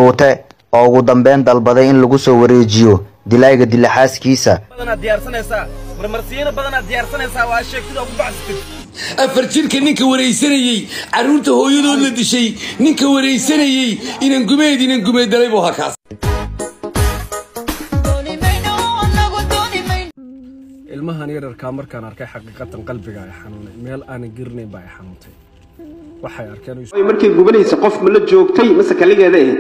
shuute oo ugu dambeyn dalbaday in lagu soo wareejiyo dilaayga dilaxaaskiisa badanaad diyaarsanaysaa marmarsiino badanaad diyaarsanaysaa waa sheegtida ugu bacsatid afar jirka ninka waraysanayey carruurta hooyadood la dishay ninka waraysanayey inan gumeed inan gumeed dalay buu halkaas ilmahan yararkaa markaan arkay xaqiiqatan qalbiga ay xanuunay meel aanan gerinayn baa ay xanuuntay waxay arkeen markay gubanaysa qof ma la joogtay mase kaligeeda ahayd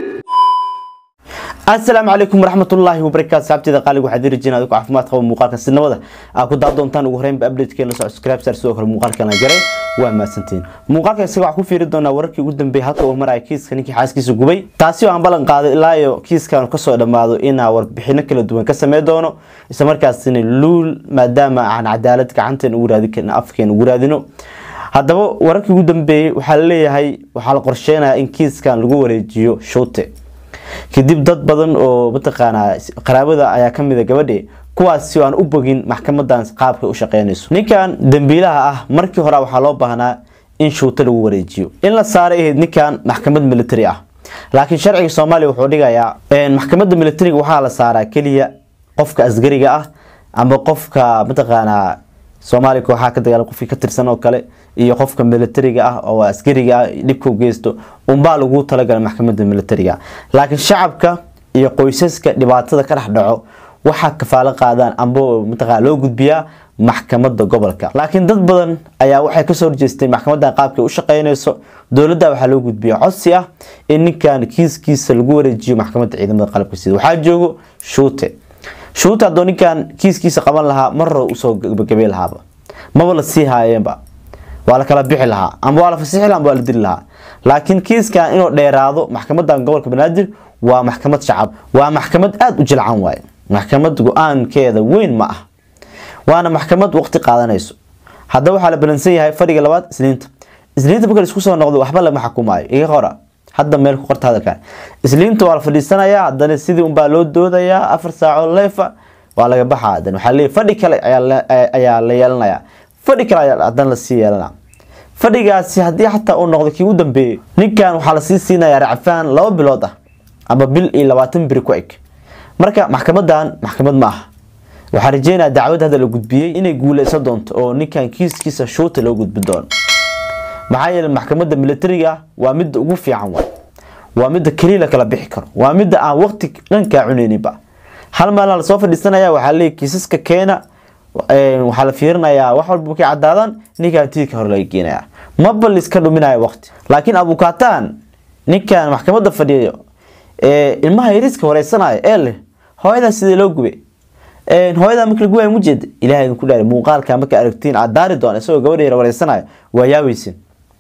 asalaamu calaykum waraxmatullaahi wabarakaatu saabteeda qaaliga waxaad dirajin adigu caafimaad qaba muuqaalka sinimada aa ku daab doontaan ugu horeynba updatekeena la subscribe sar sidoo kale muuqaalkan la jaray waa mahadsantiin muuqaalka isaga waxaa ku fiiri doonaa wararkii ugu dambeeyay halka uu maraya kiiska ninkii xaaskiisa gubay taasi oo aan ballan qaaday ilaa iyo kiiskan kasoo dhammaado inaa warbixino kala duwan ka samey doono isla markaasina luul maadaama aan cadaalad gacanteen ugu raadin karin afkeen ugu raadino haddaba wararkii ugu dambeeyey waxaa laleeyahay waxaa la qorsheynayaa in kiiskan lagu wareejiyo shuute kadib dad badan oo mataqaanaa qaraabada ayaa kamid a gabadhe kuwaasi aan u bogin maxkamadan qaabka u shaqeynayso ninkan dambiilaha ah markii hore waxaa loo baahnaa in shuuto lagu wareejiyo in la saaray ahayd ninkan maxkamad military ah laakiin sharciga soomaaliya wuxuu dhigayaa maxkamadda militariga waxaa la saaraa keliya qofka asgariga ah ama qofka mataqaanaa soomaaliya kooxaha ka dagaala qofkii ka tirsan oo kale iyo qofka militariga ah oo askariga ah dhibka u geysto unbaa lagu talagalay maxkamadda militariga laakiin shacabka iyo qoysaska dhibaatada ka dhex dhaco waxaa kafaalo qaadaan amba mataqaa loo gudbiyaa maxkamadda gobolka laakiin dad badan ayaa waxay kasoo horjeesteen maxkamadan qaabkay u shaqeynayso dowladda waxaa loo gudbiya codsi ah in ninkan kiiskiisa lagu wareejiyo maxkamadda ciidamada qalabka sida waxaa joogo shuute shuute haddoo ninkan kiiskiisa qaban lahaa marro usoo gabagabey lahaaba maba la sii haayeenba waa la kala bixi lahaa ama waa la fasixi laha ama waa la dili lahaa laakiin kiiskan inuu dheeraado maxkamadan gobolka banaadir waa maxkamad shacab waa maxkamad aada u jilcan waaye maxkamad go-aankeeda weyn ma ah waana maxkamad waqti qaadanayso haddaba waxaa la balansan yahay fadhiga labaad isniinta isniinta marka laisku soo noqdo waxba lama xukumaayo iga qora hadda meel ku qorta hadalkan isniinta waa la fadhiisanayaa haddana sidii unbaa loo doodayaa afar saaco leefa waa laga baxaa hadan waxaa leeyahy fadhi kale ayaa la yeelanayaa fadhi kale ayaa haddana lasii yeelana fadhigaasi haddii xataa uu noqdo kii u dambeeyey ninkan waxaa lasii siinayaa racfaan laba bilood ah ama bil iyo labaatan biri ku eg marka maxkamadan maxkamad ma aha waxaa rajeynaya dacwad hadda la gudbiyey inay guuleysan doonto oo ninkan kiiskiisa shuuta loo gudbi doono maxaa yeele maxkamadda militariga ah waa midda ugu fiican waay waa midda keliya la kala bixi karo waa midda aan waqti dhankaa cuneyninba hal maalin lasoo fadhiisanaya waxaa leeyahy kiisaska keena waxaa la fiirinayaa wax walba markay caddaadaan ninkan tiidka hore laga geenaya maba liska dhuminaya waqti laakiin abukataan ninkan maxkamadda fadhiyayo ilmaha yariska wareysanaya ee leh hooyadaa sidee loo gubay hooyadaa marka laguwaaya mujeeda ilahay idinku dhaari muuqaalka marka aragtiin aad daari doona isagoo gabadha yar wareysanayo waa yaaweysin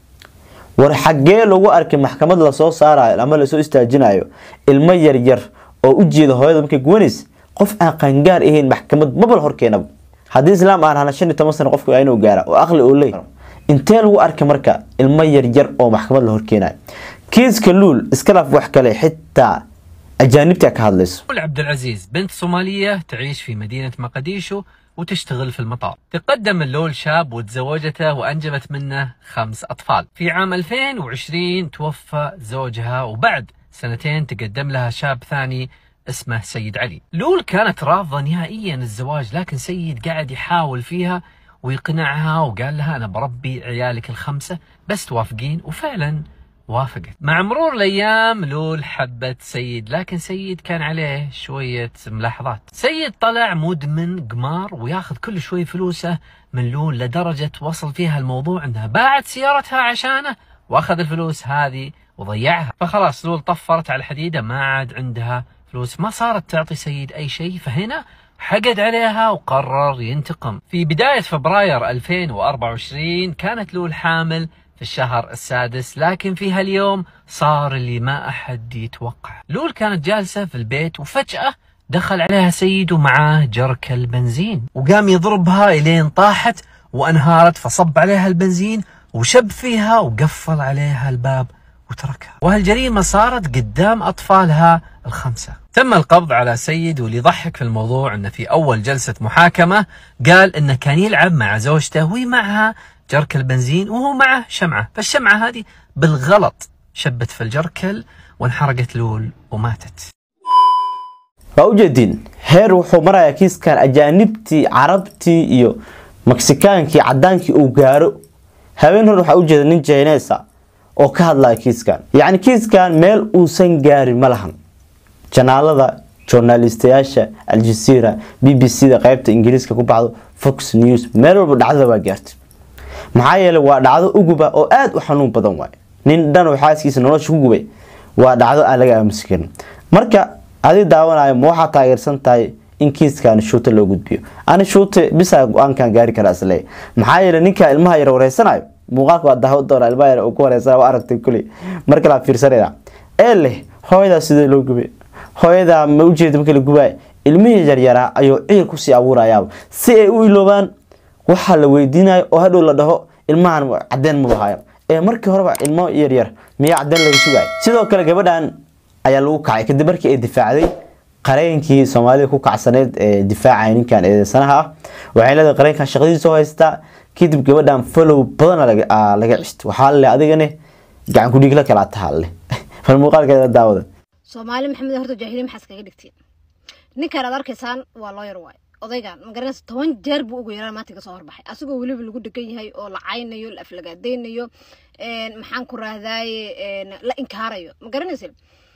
war xaggee lagu arkay maxkamad lasoo saarayo ama lasoo istaajinayo ilmo yaryar oo u jeeda hooyada markay guwanaysa qof aan qaangaar ahayn maxkamad mabal horkeenaba haddii islaam aan hana shan iyo toban sano qofka inuu gaara oo aqli oo leey intee lagu arkay marka ilmo yaryar oo maxkamad la horkeenayo kiiska luul iskalaaf wax kale xitaa أجانبتها كهذلس عبد العزيز بنت صومالية تعيش في مدينة مقديشو وتشتغل في المطار تقدم اللول شاب وتزوجته وأنجبت منه خمس أطفال في عام 2020 توفى زوجها وبعد سنتين تقدم لها شاب ثاني اسمه سيد علي لول كانت رافضة نهائيا الزواج لكن سيد قاعد يحاول فيها ويقنعها وقال لها أنا بربي عيالك الخمسة بس توافقين وفعلا وافقت مع مرور الايام لول حبت سيد لكن سيد كان عليه شويه ملاحظات سيد طلع مدمن قمار وياخذ كل شوي فلوسه من لول لدرجه وصل فيها الموضوع انها باعت سيارتها عشانه واخذ الفلوس هذه وضيعها فخلاص لول طفرت على الحديده ما عاد عندها فلوس ما صارت تعطي سيد اي شيء فهنا حقد عليها وقرر ينتقم في بداية فبراير 2024 كانت لول حامل في الشهر السادس لكن في هاليوم صار اللي ما أحد يتوقع لول كانت جالسة في البيت وفجأة دخل عليها سيد ومعاه جرك البنزين وقام يضربها إلين طاحت وانهارت فصب عليها البنزين وشب فيها وقفل عليها الباب وتركها وهالجريمة صارت قدام أطفالها الخمسة تم القبض على سيد واللي يضحك في الموضوع أنه في أول جلسة محاكمة قال أنه كان يلعب مع زوجته وهي معها جركل بنزين وهو معه شمعة فالشمعة هذه بالغلط شبت في الجركل وانحرقت لول وماتت waa ujeediin heer wuxuu marayaa kiiskan ajaanibtii carabtii iyo meksikaankii cadaankii uu gaaro habeen hor waxaa ujeeda nin jayneesa oo ka hadlaya kiiskan yacni kiiskan meel uusan gaarin ma lahan janaalada journalistayaasha aljazeera b b c da qaybta ingiriiska ku baxdo fox news meel walba dhacdada waa gaartay maxaa yeelay waa dhacdo uguba oo aada u xanuun badan waay nin dhan oo xaaskiisa nolosha ku gubay waa dhacdo aan laga aamusi karin marka adi daawanayo ma waxaa taageersan tahay in kiiskan shuute loo gudbiyo ani shuute bisa go-aankan gaari kara isle maxaa yeelay ninka ilmaha yar wareysanayo muuqaalka waa daawo doona ilmaha yar uu ku wareysana waa aragtay kuley marka la fiirsanayda ee leh hooyadaa sidee loo gubay hooyadaa ma ujeeda marka la gubaay ilmihii yaryaraa ayuu ciir kusii abuurayaaba si ay u iloobaan waxaa la weydiinayo oo hadhow la dhaho ilmahan cadeen ma bahaayo ee markii horeba ilmo yaryar miyaa cadeen laga sugayo sidoo kale gabadhan ayaa lagu kacay kadib markii ay difaacday qareenkii soomaalida ku kacsaneyd ee difaacaya ninkan eedeysanaha ah waxay leedahay qareenkan shaqadiisa oo haystaa kadib gabadhan follow badana laga cishta waxaa le adigane gacan ku dhiigla kalaa tahaa le bal muuqaalkeeda daawada soomaali maxamed horta jaahiliin maxaa iskaga dhigtiin ninkan aad arkaysaan waa looyar waay odaygan magaranaysa toban jeer buu ugu yaraan maanta kasoo horbaxay asigoo weliba lagu dhegan yahay oo la caynayo la aflagaadaynayo maxaan ku rahdaaye la inkaarayo ma garanaysa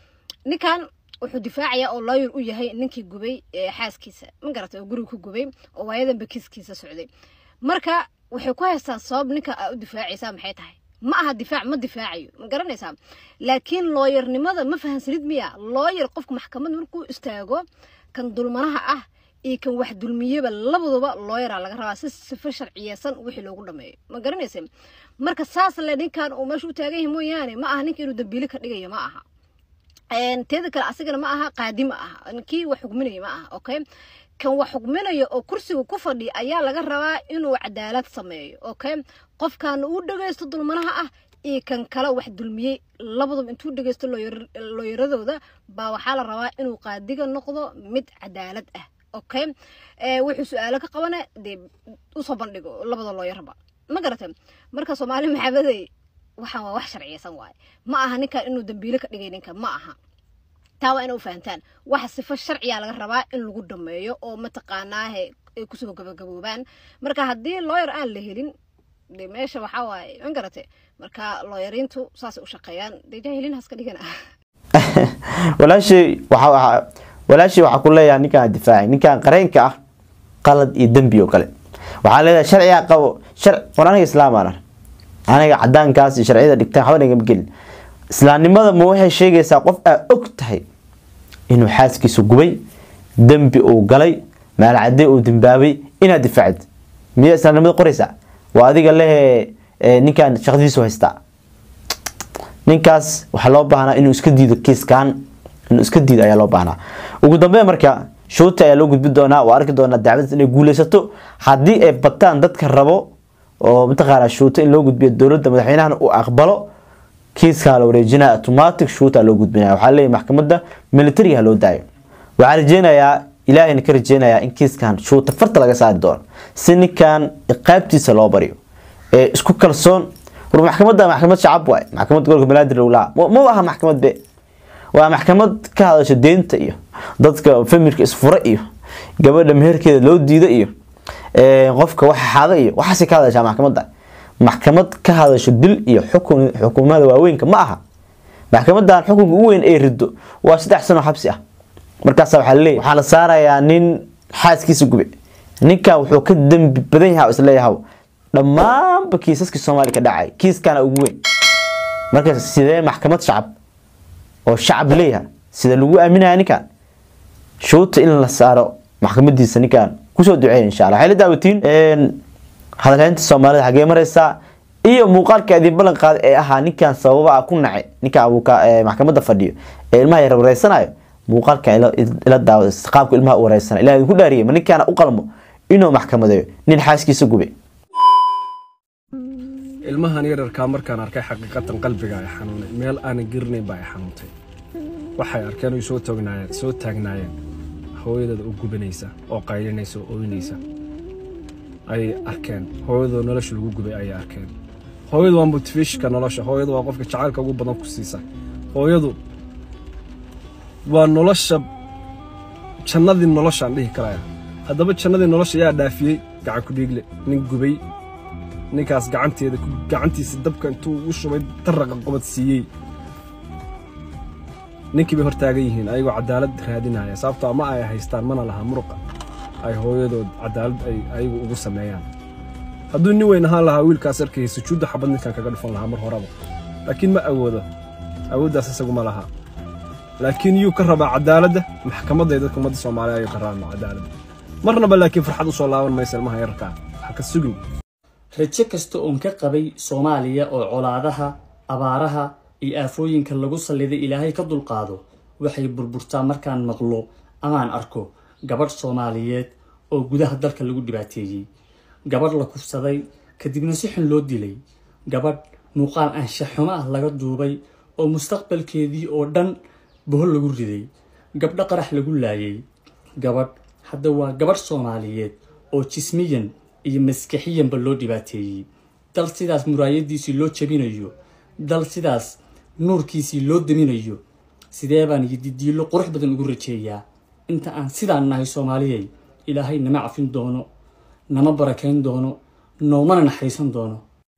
ninkan wuxuu difaacayaa oo looyar u yahay ninkii gubay xaaskiisa ma garatay oo guriga ku gubay oo waayadanba kiiskiisa socday marka waxay ku haystaan sabab ninka aa u difaacaysaa maxay tahay ma aha difaac ma difaacayo ma garanaysaa laakiin looyarnimada ma fahansanid miya looyar qofka maxkamad markuu istaago kan dulmanaha ah iyo kan wax dulmiyeba labaduba looyaraa laga rabaa si sifo sharciyeysan wixii loogu dhameeyo ma garanaysa marka saas le ninkan uu meesha u taagan yahay mooyaane ma aha ninka inuu dambiile ka dhigayo ma aha teeda kale asigana ma aha qaadi ma aha kii wax xugminaya ma aha okay kan wax xugminaya oo kursiga ku fadhiya ayaa laga rabaa inuu cadaalad sameeyo okay qofkan uu dhagaysto dulmanaha ah iyo kan kale wax dulmiyey labaduba intuu dhagaysto looyaradooda baa waxaa la rabaa inuu qaadiga noqdo mid cadaalad ah okay wuxuu su-aalo ka qabana dee usoo bandhigo labada looyarba ma garata marka soomaali maxamadey waxaan waa wax sharciyeysan waaye ma aha ninkan inuu dambiile ka dhigay ninka ma aha taa waa ina u fahantaan waxa sifo sharciya laga rabaa in lagu dhameeyo oo mataqaanaahe ay kusoo gabagaboobaan marka haddii looyar aan la helin de meesha waxaa waaye ma garate marka looyariintu saasay u shaqeeyaan dee jaahiliin haska dhigana walaashay waxa walaashii waxaa ku leeyahay ninkaan difaacay ninkaan qareenka ah qalad iyo dembi oo kale waxaa leedahay sharciga qabo shar war aniga islaamaan aniga cadaankaas iyo sharciyada dhigtaan waxba nagama gelin islaamnimada ma waxay sheegaysaa qof aa og tahay inuu xaaskiisa gubay dembi uu galay maalcadee uu dembaabay inaad difaacid miya islaamnimada qoraysaa waa adiga lehe ninkaan shaqadiisu haystaa ninkaas waxaa loo baahnaa inuu iska diido kiiskan inuu iska diido ayaa loo baahnaa ugu dambeyn marka shuuta ayaa loo gudbin doonaa waa arki doonaa dacwadaas inay guuleysato haddii ay bataan dadka rabo oo mataqaanaa shuuta in loo gudbiyo dowladda madaxweynahana uu aqbalo kiiskaa la wareejinaya automatic shuuta loo gudbinaya waxaa leeyahay maxkamadda militariga loo daayo waxaa rajeynayaa ilaahayna ka rajeynayaa in kiiskan shuuta farta laga saari doono si ninkan qaybtiisa loo baryo ee isku kalsoon war maxkamadda maxkamad shacab waay maxkamadda gobolka banaadir lowlaa ma aha maxkamad be waa maxkamad ka hadasha deynta iyo dadka famirka isfura iyo gabadha meherkeeda loo diida iyo qofka waxa xada iyo waxaasay ka hadashaa maxkamadda maxkamad ka hadasho dil iyo xukun xukuumada waaweynka ma aha maxkamadan xukunka ugu weyn ay rido waa saddex sano xabsi ah markaasa waxaa leeyahy waxaa la saarayaa nin xaaskiisa gube ninkan wuxuu ka dembi badan yahay isleeyahaw dhammaanba kiisaskii soomaaliya ka dhacay kiiskana ugu weyn marka sidee maxkamad shacab oo shacab leeyaha sida lagu aaminaya ninkan shuuta in la saaro maxkamadiisa ninkan kusoo duceeya insha allah waxay la daawatiin hadalhaynta soomaalida xagee mareysaa iyo muuqaalka idin ballan qaaday ee ahaa ninkan sababa ah ku nacay ninkan abuuka maxkamadda fadhiyo ee ilmaha yar wareysanayo muuqaalka ila daawada qaabka ilmaha u wareysanayo ilaah idinku dhaariyay ma ninkaana u qalmo inuu maxkamadeeyo nin xaaskiisa gubay ilmahan yararkaa markaan arkay xaqiiqatan qalbiga ay xanuunay meel aanan gerinayn baa ay xanuuntay waxay arkeen oy soo taagnaayeen soo taagnaayeen hooyadeeda u gubanaysa oo qaylinaysa oo ooynaysa ayay arkeen hooyadoo nolosha lagu gubay ayay arkeen hooyadu waa motivationka nolosha hooyadu waa qofka jacaylka ugu badan ku siisa hooyadu waa nolosha jannadii noloshaan dhihi karaya haddaba jannadii nolosha yaa dhaafiyey gacan ku dhiigle nin gubay ninkaas gacanteeda gacantiisa dabka intuu u shubay daraqa qobad siiyey ninkii bay hortaagan yihiin ayagoo cadaalad raadinaya sababtoo ma ay haystaan mana laha muruqa ay hooyadood cadaalad ay ayagu ugu sameeyaan hadduu nin weyn ahaan lahaa wiilkaas arkayay sujuudda xabad ninkan kaga dhufan lahaa mar horeba laakiin ma awoodo awooddaas isagu ma laha laakiin yuu ka rabaa cadaaladda maxkamadda ee dadka ummadda soomaaliya ayuu ka rabaa cadaaladda marnaba laakiin farxad u soo laaban maysa ilmaha yararkaa ha ka sugin rajo kasta oon ka qabay soomaaliya oo colaadaha abaaraha iyo aafooyinka lagu salliday ilaahay ka dulqaado waxay burburtaa markaan maqlo amaan arko gabadh soomaaliyeed oo gudaha dalka lagu dhibaateeyey gabadh la kufsaday kadibna si xun loo dilay gabadh muuqaal anshaxumo ah laga duubay oo mustaqbalkeedii oo dhan bohol lagu riday gabdho qarax lagu laayay gabadh hadda waa gabadh soomaaliyeed oo jismiyan iyo maskaxiyanba loo dhibaateeyey dal sidaas muraayadiisii loo jabinayo dal sidaas nuurkiisii loo daminayo sidee baan yididiilo qurux badan ugu rajeeyaa inta aan sidaan nahay soomaaliyay ilaahay nama cafin doono nama barakayn doono noomana naxariisan doono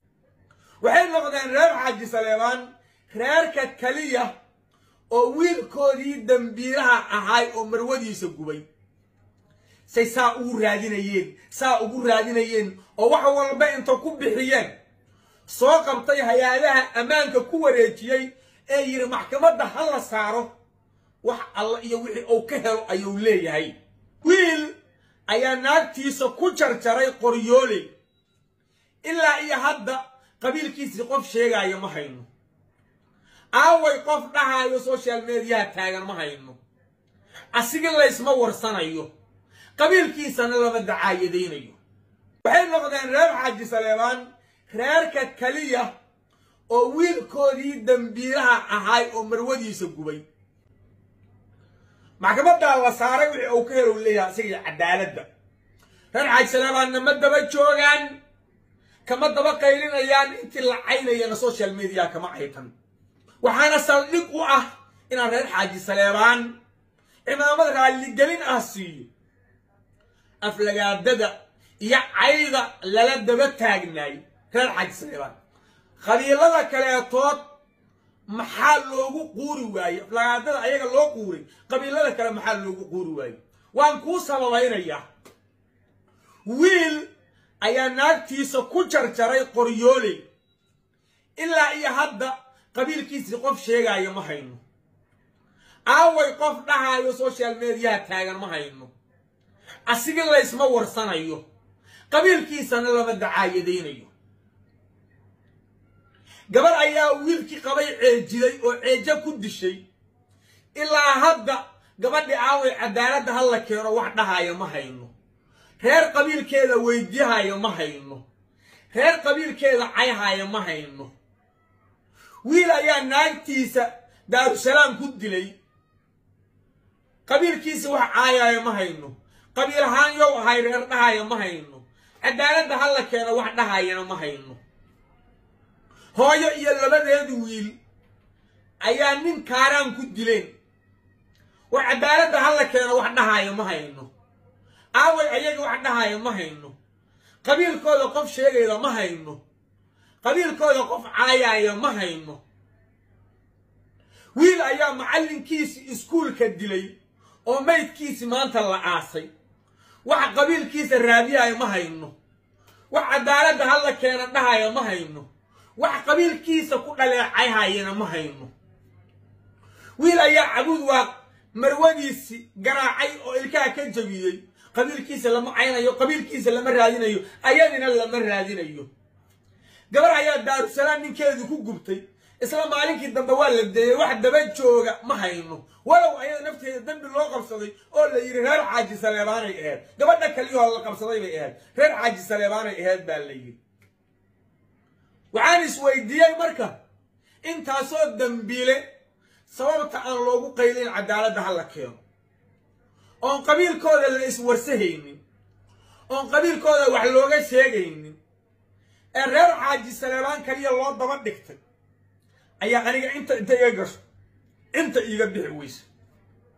waxay noqdeen reer xaaji saleebaan reerka keliya oo wiilkoodii dambiiraha ahaay oo marwadiisa gubay say saa ugu raadinayeen saa ugu raadinayeen oo wax walba inta ku bixiyeen soo qabtay hay-adaha ammaanka ku wareejiyey ee yidhi maxkamadda ha la saaro wax alla iyo wixii uu ka helo ayuu leeyahay wiil ayaa naagtiisa ku jarjaray qoryooley ilaa iyo hadda qabiilkiisii qof sheegaayo ma hayno aaway qof dhahaayo social mediyaha taagan ma hayno asiga laysma warsanayo qabiilkiisana lama dacaayadaynayo waxay noqdeen reer xaaji saleebaan reerka keliya oo wiilkoodii dambiiraha ahaay oo marwadiisa gubay maxkamaddaa la saaray wixii uu ka helo leeyahay asiga cadaaladda reer xaaji saleebaanna ma daba joogaan kama daba qaylinayaan intii la caynayana social media kama caytan waxaana saldhig u ah inaan reer xaaji saleebaan cimaamad raalligelin ah siiyo aflagaadada iyo cayda lala daba taagnaay reer xaaji saleebaan qabiilada kaleetood maxaa loogu quuri waayey aflagaadada ayaga loo quuray qabiilada kale maxaa loogu quuri waayey waan kuu sababaynayaa wiil ayaa naagtiisa ku jarjaray qoryooley ilaa iyo hadda qabiilkiisii qof sheegaayo ma hayno aaway qof dhahaayo social mediyaha taagan ma hayno asiga laysma warsanayo qabiilkiisana lama dacaayadaynayo gabar ayaa wiilkii qabay ceejiday oo ceejo ku dishay ilaa hadda gabadhii aaway cadaaladda ha la keeno wax dhahaayo ma hayno reer qabiilkeeda weydiyahayo ma hayno reer qabiilkeeda cayhayo ma hayno wiil ayaa naagtiisa daarusalaam ku dilay qabiilkiisa wax caayayo ma hayno qabiil ahaan yow ahay reer dhahayo ma hayno cadaaladda ha la keeno wax dhahayana ma hayno hooyo iyo labadeedu wiil ayaa nin kaaraan ku dileen war cadaaladda ha la keeno wax dhahayo ma hayno aaway ayaga wax dhahayo ma hayno qabiilkooda qof sheegayda ma hayno qabiilkooda qof caayaaya ma hayno wiil ayaa macallinkiisi iskuulka dilay oo maydkiisi maanta la aasay wax qabiilkiisa raadiyayo ma hayno wax cadaaladda ha la keena dhahayo ma hayno wax qabiilkiisa ku dhaleecayhayana ma hayno wiil ayaa cabuud waa marwadiisi garaacay oo ilkaha ka jabiyey qabiilkiisa lama caynayo qabiilkiisa lama raadinayo ayadina lama raadinayo gabar ayaa daarusalaam ninkeedu ku gubtay isla maalinkii dambe waa la deeyey wax daba jooga ma hayno walow ayada nafteeda dembi loo qabsaday oo la yidhi reer xaaji saleebaanay aheyd gabadha kaliyahoo la qabsaday bay ahayd reer xaaji saleebaanay aheyd baa la yidhi waxaan isweydiiyey marka intaasoo dembiile sababta aan loogu qaylin cadaaladda ha la keeno oon qabiilkooda la iswarsahaynin oon qabiilkooda wax looga sheegaynin ee reer xaaji saleebaan kaliya loo daba dhigtay ayaa aniga inta inta iga gasho inta iiga bixi weyse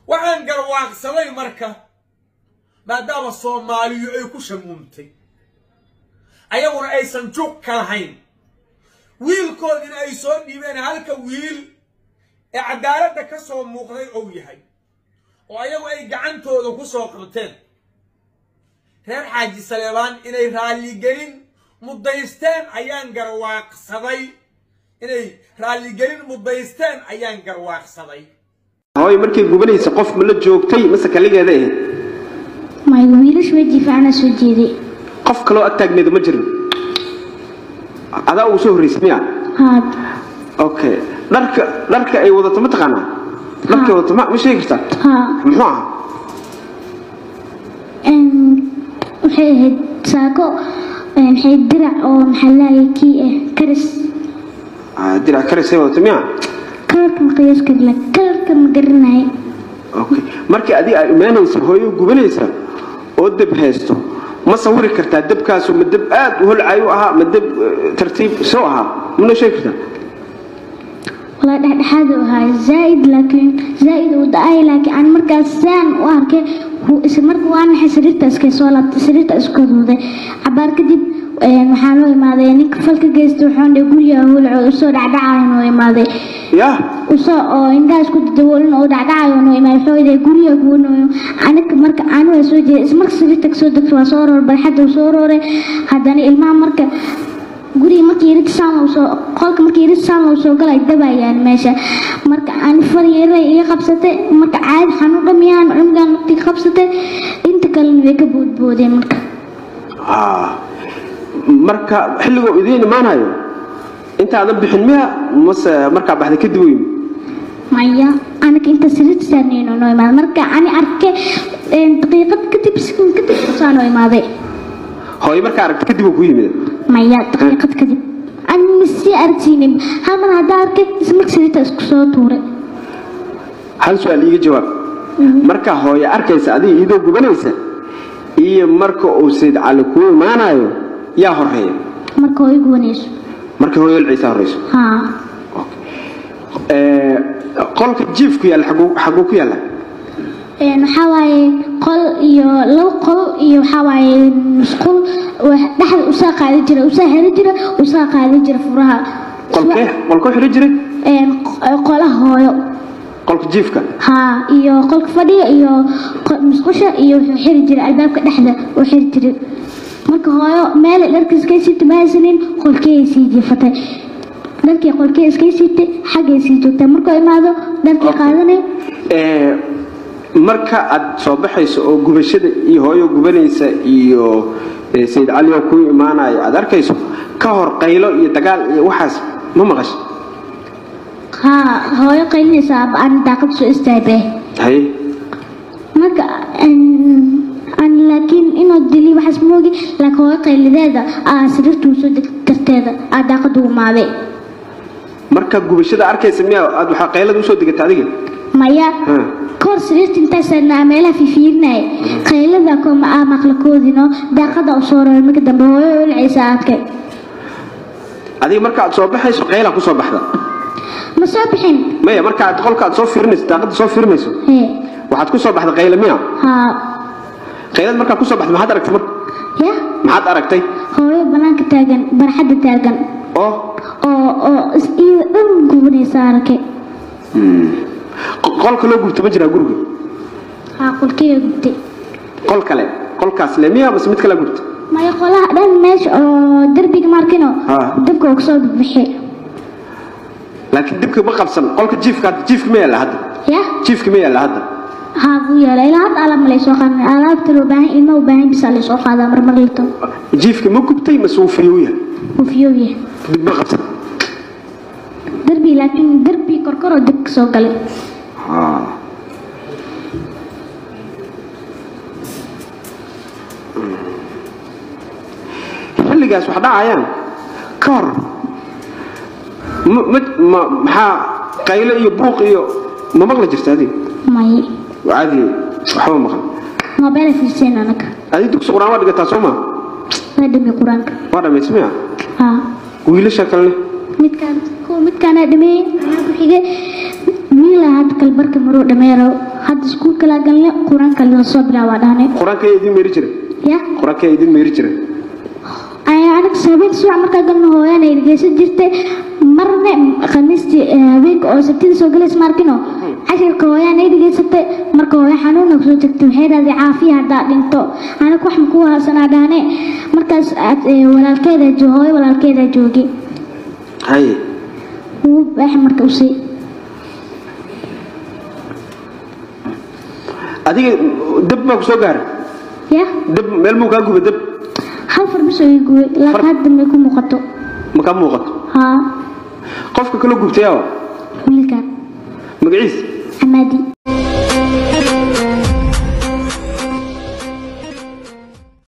waxaan garwaaqsaday marka maadaama soomaaliyu ay ku shamuumtay ayaguna aysan juuq ka lahayn wiilkoodina ay soo dhiibeen halka wiil ee cadaaladda ka soo muuqday ou yahay oo ayagu ay gacantooda ku soo qabteen reer xaaji saleebaan inay raalligelin muddaysteen ayaan garwaaqsaday inay raalligelin muddaysteen ayaan garwaaqsaday hooyo markay gubanaysa qof ma la joogtay mase kaligeeda ahayd may wiilash weji fiicana soo jeeday qof kaloo ag taagneeda ma jirin adaa ugu soo horraysay miya haad okay dharka dharka ay wadato ma taqaanaa dharkay wadato ma ma sheegi kartaa haa muxuu ahaa waxay ahayd saako maxay dirac oo maxaa laayay kii ah karis Ah, dirac karisay wadato miya kalarka ma qiyaas karla kalarka ma garanahay okay markii adiga ay imaanaysa hooyo gubanaysa oo dab haysto ma sawiri kartaa dabkaasu ma dab aad u holcay u ahaa ma dab eh, tartiib soo ahaa mana sheegi kartaa walaa dhexdhexaad u ahaa zaaid laakiin zaaid uu da-ay laakiin aan markaas saan u arkay wuu is marka waa naxay sariirta iska soo laabtay sariirta isku duuday cabaar kadib een, waxaa loo imaaday ninka falka geysta wuxuu dhe guriga hulco usoo dhacdhacayo noo imaaday yaa usoo oo indhaha isku dadawoolin oo dhacdhacayo noo imaaday wuxuu dhe guriga kuwanayo aniga marka aanu waa soo jeeday ismarka sariirta kasoo degto waa soo roor barxadda uu soo rooray haddana ilmaha marka guriga markii irid saan loo soo qolka markii irid saan loo soo galay dabayaan meesha marka aan faryeeray iga qabsatay marka caadi xanuun dhamiyaan cungaan nafti qabsatay inta kalena way ka boodboodeen marka haa marka xilligoo idiin imaanayo intaadan bixin miya mase markaa baxday kadib weyn maya aniga inta sariirta saarnayno noo imaaday marka ani arkay een, daqiiqad kadib sekund kadib saa noo imaaday hooyo markaa aragta kadib uu ku yimid maya daqiiqad kadib ani masii aragsiinin hal mar haddaa arkay ismarka sariirta isku soo tuuray hal su-aal iiga jawaab marka hooyo arkaysa adiga iyadoo gubanaysa iyo marka uu sayd cali kuu imaanayo yaa horeeya marka oo igu wanayso marka hooyo ciisa horeyso haa Ee, qolka jiifku yaalla xaguu xaguu ku yaalla Een, waxaa waaye qol iyo labo qol iyo waxaa waaye musqul wax- dhexda usaa qaadi jira usaa xiri jira usaa qaadi jira furaha qolkee qolkoo xidhan jiray Een, q- qolaha hooyo qolka jiifka haa iyo qolka fadhiga iyo qo- musqusha iyo wuxuu xiri jiray albaabka dhexda uu xiri jiray marka hooyo meel dharka iskay siita ma haysanin qolkee sii jiifatay dharkii qolkee iskay siitay xaggay sii joogtay markuu imaado dharkii qaadanay Ee, marka aad soo baxayso oo gubashada iyo hooyo gubanaysa iyo ee, sayid cali oo kuu imaanayo aad arkayso ka hor qaylo iyo dagaal iyo waxaas ma maqash haa hooyo qaylinaysa aan daaqad soo istaagay haye marka een, aan laakiin inuu dili waxaas moogi laakiin hooyo qaylideeda aa sariirtuu soo deg darteeda aa daaqada u imaaday marka gubashada arkaysa miyaa aad waxaa qaylada usoo degata adiga maya Ha. kahor sariirta intaasana meelaha fiifiirinaya qaylada kuma aa maqlakoodino daaqada u soo roray marka dambe hooyo olcaysa arkay adiga marka aad soo baxayso qaylaa kusoo baxda ma soo bixin maya marka aad qolka aad soo fiirinayso daaqada soo fiirinayso hee waxaad kusoo baxda qayla miya haa qaylad markaa kusoo baxda maxaad aragtay marka ya maxaad aragtay hooyo banaanka taagan barxadda taagan oo oo oo is iyada dhan gubanaysa arkay qo- qolka loo gubto ma jiraa guriga haa qolkeeya gubtay qol kale qolkaas le miya base mid kale gubta maya qolaha dhan meesha oo derbiga markino Haa. dabka uu kasoo bixi laakiin dibka ma qabsan qolka jiifka jiifka ma yaalla hadda ya jiifka ma yaalla hadda haa buu yeelay ilaa hadda alaab ma laysoo qaadan alaabta loo baahan ilma u baahan bisa laysoo qaadaa marmar lito jiifka ma gubtay mase wuu fiyuu yahay uu fiyooyahay dib ma qabsan derbi laakiin derbi korkoroo dib kasoo galay xilligaas wax dhacayaan ka hor ma ma- ma maxaa qaylo iyo buuq iyo ma maqli jirta adiga may caadi waxba maqan moobeel fiirseen anaga adiga dugsi qur-aan waa dhigataa soo maa waa dhami qur-aanka waa dhamays miya haa wiilasha kalene midkaan kuwa midkaana dhameeyey anaa ku xigay wiila hadda kalbarka maruu dhameero hadda iskuulka laa galne qur-aanka la soo bilaabaa dhahne qur-aanka idin meeri jira ya qur-aanka idin meeri jira aniga habeenka subax markaa galno hooyana dhegeysan jirtay marna khamiistii eh, habeenka oo sabtida soo galaysa maarkino cashirka hooyana ay dhegeysatay marka hooyo xanuuna kusoo tagtay waxay dhahday caafiya haddaa dhinto aniga wax makuu haasanaa dhahne markaas aad, eh, walaalkeeda jo- hooyo walaalkeeda joogay haye wuu baax marka usii adiga dab baa ku soo gaara ya dab meel muu kaa guba dab hal farbis oo iguwe laakiin hadda may ku muuqato ma kaa muuqato haa qofka kala gubtay awa wiilkan magaciis camaadi